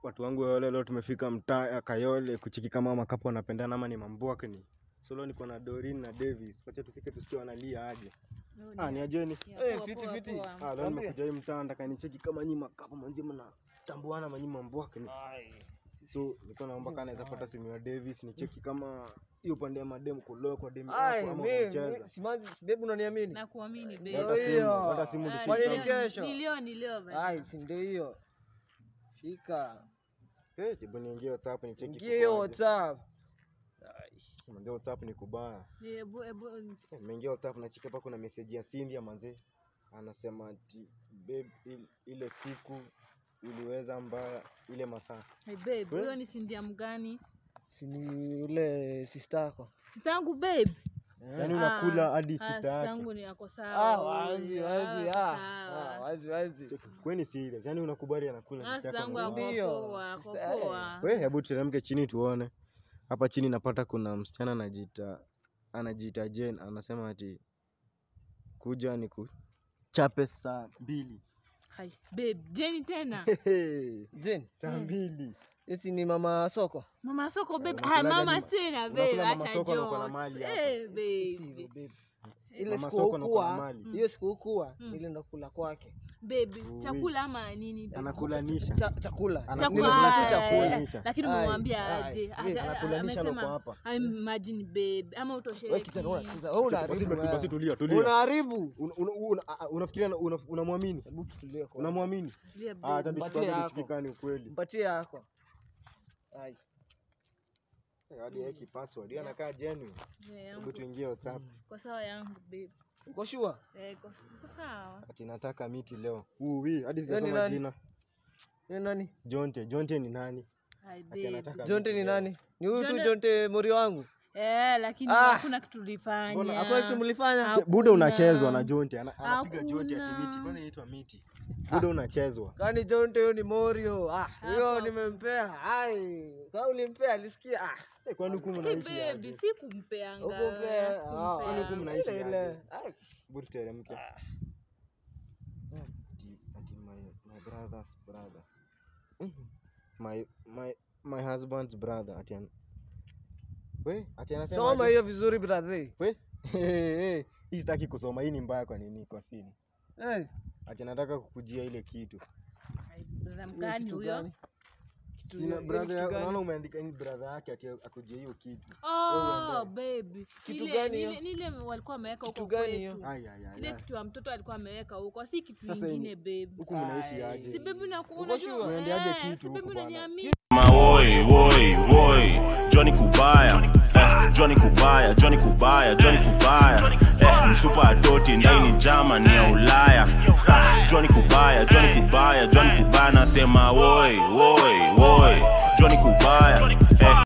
watu wangu wa wale leo tumefika mtaa ya Kayole kucheki kama makapo wanapendana ama ni mambwakni. So leo niko na Dorin na Davis. Wacha tufike tusikie wanalia aje. Ah, ni ajeni. Eh, fiti, fiti. Ah, leo Niambie. nimekuja hii mtaa nataka nicheki kama nyinyi makapo manzi mnatambuana manyi mambwakni. So nilikuwa naomba kana naweza pata simu ya Davis nicheki kama hiyo pande ya madem kuloa kwa dem Ai, yako ama mi- unacheza. mi- simanzi bebu unaniamini nakuamini Ndio Hata babe. simu, hiyo. hata simu Ah, tushike Kwani kama- ni kesho? ni leo ni leo bana. ai si ndio hiyo shika Eh, hebu niingie WhatsApp nicheki. ingie hiyo kuko aje. whatsapp Manze WhatsApp ni kubaya. Ebu ebu Eh, Nimeingia WhatsApp na cheki hapa kuna message ya Cindy manze. Anasema ati babe il- ile siku uliweza mbaya ile masaa. hey babe, Eh? huyo ni sindia mgani? si ni ule sistako Sitangu babe. Yaani Ah, unakula hadi ah, sister yake. sitangu ni ako ah, sawa. wazi huyu. wazi Ah, ah, sawa. ah, wazi wazi Cheki, Kweni serious. Yaani unakubali anakula Ah, sister yako. sitangu mzima. ako Ndio, poa, ako sister, eh. poa. We, hebu teremke chini tuone. Hapa chini napata kuna msichana anajiita anajiita Jane anasema ati kuja ni kuchape saa mbili. Hai, babe, Jenny tena. jen saa mbili. esi ni mama soko Mama soko babe. unakulaga Ah, mama nini? tena babe, Unakula mama acha soko na uko na jokes. mali hapa. Eh, Si, babe. babe. ile Mama siku soko na uko na ukua mali. hiyo siku ukua Mm. ile ndo kula kwake Babe, Ui. chakula ama nini? babe? Anakulanisha. Cha- chakula Anakula Nimekula tu Chakula, chakula Nisha. lakini Ai, umemwambia ai, aje? babe, Ata- Anakulanisha na uko amesema hapa. I imagine babe ama Wewe utosheki. kijana, unacheza- wewe Basi unaharibu basi wewe. tulia tulia. unaharibu Una- una- una- a- Unafikiria na- una- unamwamini? hebu tutulie kwa Unamwamini? Tulia, Ah, babe. hata Mpatie nichukue yako. nichukika ni ukweli. mpatie yako Ai. Eh, Hadi yake password. Yeye anakaa genuine. Eh, Hebu yangu. tuingie WhatsApp. Kwa sawa yangu babe. uko shua Eh, iko iko sawa. Ati nataka miti leo. Uwi, hadi Yeye ni sijasoma nani? jina. ni nani Jonte, Jonte ni nani? Hai Ati babe. anataka jonte miti ni leo. nani ni huyu tu Jonte- jonte mori wangu Eh, lakini Ah. hakuna kitu tulifanya. Mbona hakuna kitu mlifanya Ah. Che- Buda Hakuna. unachezwa na Jonte, ana- anapiga Jonte ati Hakuna. miti. Kwanza inaitwa miti. Buda unachezwa. kani jonte huyo ni morio ah huyo Hapo. nimempea ai kama ulimpea alisikia ah Eh, kwani huku Hey, mnaishi babe, aje? si kumpeanga. ukupea sikumpea. Kwani huku mnaishi ile ile aje? ai Buda teremke. Ati ati my my brother's brother. Mhm. My my my husband's brother ati an... We, ati anasema soma aje? hiyo vizuri brother We, hii sitaki kusoma. Hii ni mbaya kwa nini kwa simu? eh Ati nataka kukujia ile kitu. Hai, brother hiyo mgani kitu huyo? gani? Kitu Sina hiyo- hiyo brother, kitu ya- gani? unaona umeandika ni brother yake ati akujia hiyo kitu. Oh, uende. baby. Kitu Ile- gani hiyo? ile- Nile walikuwa wameweka Kitu huko gani hiyo? kwetu. Ai ai ai. Ile ai. kitu ya mtoto alikuwa ameweka huko, si kitu Sasa ingine ini- babe. Huku mnaishi Ai. aje? Si baby na Uko unajua sure? Unaendeaje eh, kitu si baby huku bana? unaniamini. Woi, woi, woi, Johnny Kubaya, eh, Johnny Kubaya, Johnny Kubaya, Johnny Kubaya, eh, msupa atoti ndani Germany ya Ulaya, Ah, Johnny Kubaya, Johnny Kubaya, Johnny Kubaya, nasema woi, woi, woi, Johnny Kubaya, eh,